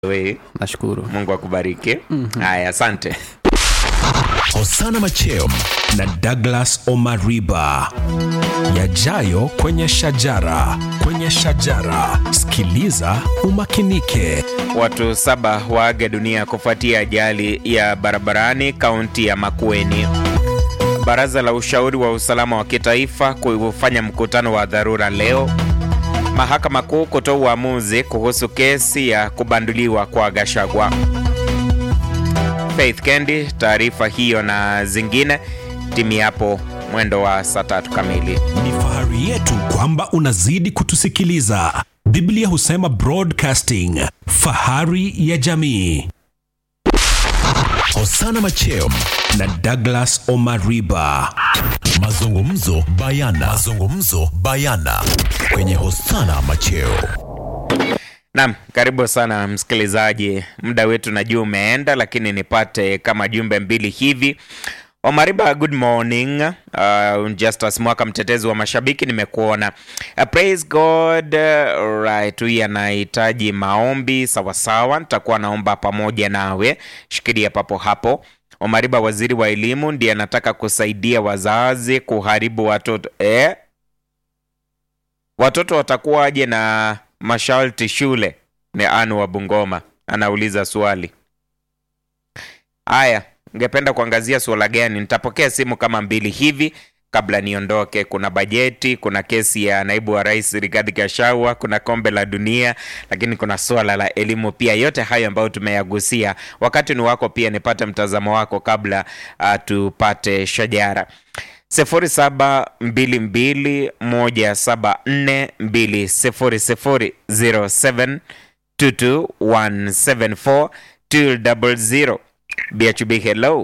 we nashukuru mungu akubariki haya asante Hosana Machem na Douglas Omariba. Yajayo kwenye shajara, kwenye shajara. Sikiliza umakinike. watu saba waaga dunia kufuatia ajali ya barabarani kaunti ya makueni baraza la ushauri wa usalama wa kitaifa kufanya mkutano wa dharura leo mahakama kuu kutoa uamuzi kuhusu kesi ya kubanduliwa kwa gashagwa faith kendi taarifa hiyo na zingine timi hapo mwendo wa saa tatu kamili Ni fahari yetu kwamba unazidi kutusikiliza. Biblia husema broadcasting, fahari ya jamii. Hosana Machem na Douglas Omariba. Mazungumzo bayana. Mazungumzo bayana kwenye Hosana Macheo. Naam, karibu sana msikilizaji. Muda wetu najua umeenda, lakini nipate kama jumbe mbili hivi. Omariba, good morning. Uh, Justus Mwaka, mtetezi wa mashabiki, nimekuona. Uh, praise God. Uh, right, huyu anahitaji maombi. Sawasawa, nitakuwa naomba pamoja nawe. Shikilia papo hapo. Omariba, waziri wa elimu, ndiye anataka kusaidia wazazi kuharibu watoto eh? watoto watakuwaje na masharti shule? Ni Anu wa Bungoma anauliza swali. Haya, ngependa kuangazia suala gani? Nitapokea simu kama mbili hivi kabla niondoke. Kuna bajeti, kuna kesi ya naibu wa rais Rigathi Gachagua, kuna kombe la dunia, lakini kuna suala la elimu pia. Yote hayo ambayo tumeyagusia, wakati ni wako pia nipate mtazamo wako kabla uh, tupate shajara sifuri saba mbili mbili moja saba nne mbili sifuri sifuri zero seven two two one seven four two double zero BHB hello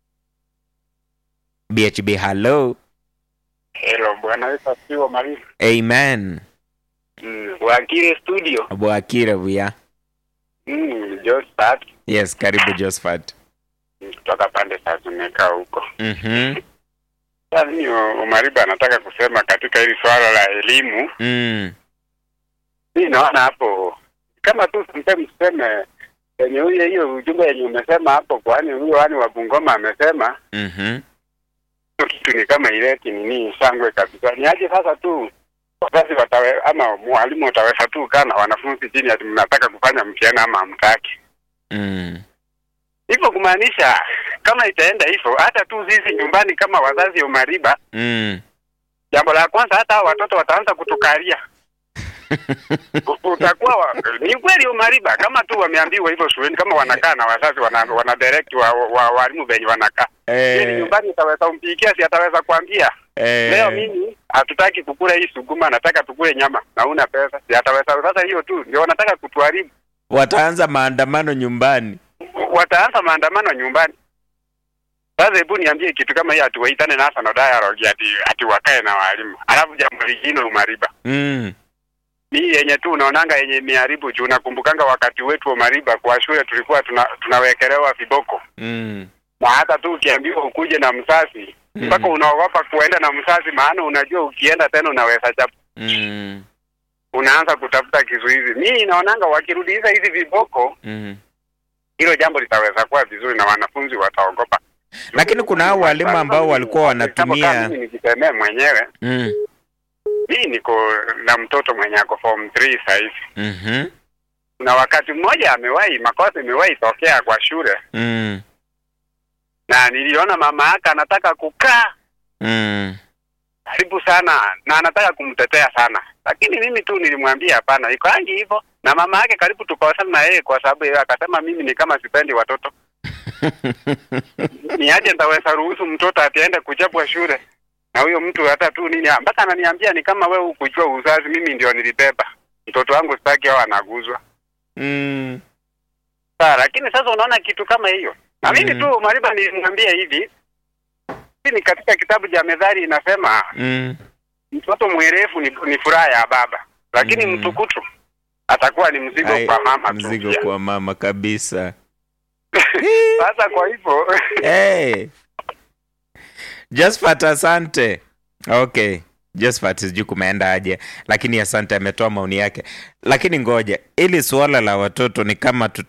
BHB hello Hello, bwana Yesu asifiwe Maria. amen Mm, wakile studio. bwakire buya Mm, Josephat yes karibu Josephat mm, kutoka pande za Zuneka huko. mhm Sasa mimi O- Omariba anataka kusema katika hili swala la elimu, mm mimi naona hapo kama tu sometimes tuseme yenye huyo hiyo ujumbe yenye umesema hapo, kwani huyo wani wa Bungoma amesema mhm hiyo kitu ni kama ileti nini shangwe kabisa. Ni aje sasa tu wazazi watawe ama mwalimu utaweza tu kaa na wanafunzi chini ati mnataka kufanya mtihani ama hamtaki mm hivyo kumaanisha kama itaenda hivyo, hata tu sisi nyumbani kama wazazi Omariba, mm jambo la kwanza, hata hao watoto wataanza kutukalia. U- Utakuwa wa, ni kweli Omariba, kama tu wameambiwa hivyo shuleni, kama wanakaa na wazazi wana, wana direct wa, wa walimu venye wanakaa yeye eh, nyumbani, utaweza umpikia, si ataweza kuambia eh, leo mimi hatutaki kukula hii suguma, nataka tukule nyama na una pesa, si ataweza. Sasa hiyo tu ndio wanataka kutuharibu. wataanza maandamano nyumbani wataanza maandamano nyumbani. Sasa hebu niambie kitu kama hiyo, ati waitane national dialogue, ati ati wakae na walimu, alafu jambo lingine Umariba mm hii yenye tu unaonanga yenye imeharibu juu, nakumbukanga wakati wetu Umariba kwa shule tulikuwa tuna, tunawekelewa viboko mm na hata tu ukiambiwa ukuje na mzazi Mm. mpaka unaogopa kuenda na mzazi, maana unajua ukienda tena unaweza chapu, mm unaanza kutafuta kizuizi. Mimi naonanga wakirudisha hizi viboko, mm hilo jambo litaweza kuwa vizuri na wanafunzi wataogopa. lakini kuna hao walimu ambao walikuwa Kama wanatumia mimi nikisemea mwenyewe, mm. mimi niko na mtoto mwenye ako form 3 sasa hivi. mhm, Na wakati mmoja amewahi makosa imewahi tokea kwa shule, mm. na niliona mama yake anataka kukaa mm. karibu sana na anataka kumtetea sana, lakini mimi tu nilimwambia hapana, iko angi hivyo. Na mama yake karibu tukosana na yeye kwa sababu yeye akasema mimi ni kama sipendi watoto, ni aje nitaweza ruhusu mtoto atiende kuchapwa shule na huyo mtu hata tu nini, mpaka ananiambia ni kama wewe hukujua uzazi, mimi ndio nilibeba mtoto wangu, sitaki hao anaguzwa. mm. Sawa, lakini sasa unaona kitu kama hiyo, na mimi Mhm. tu Mariba nilimwambia hivi, hii ni katika kitabu cha Methali inasema mm. mtoto mwerefu ni, ni furaha ya baba, lakini Mhm. mtukutu atakuwa ni mzigo Ai, kwa mama tu mzigo pia. kwa mama kabisa Sasa kwa hivyo hey. Just asante okay Josephat sijui kumeenda aje, lakini asante, ametoa maoni yake. Lakini ngoja, ili suala la watoto ni kama tu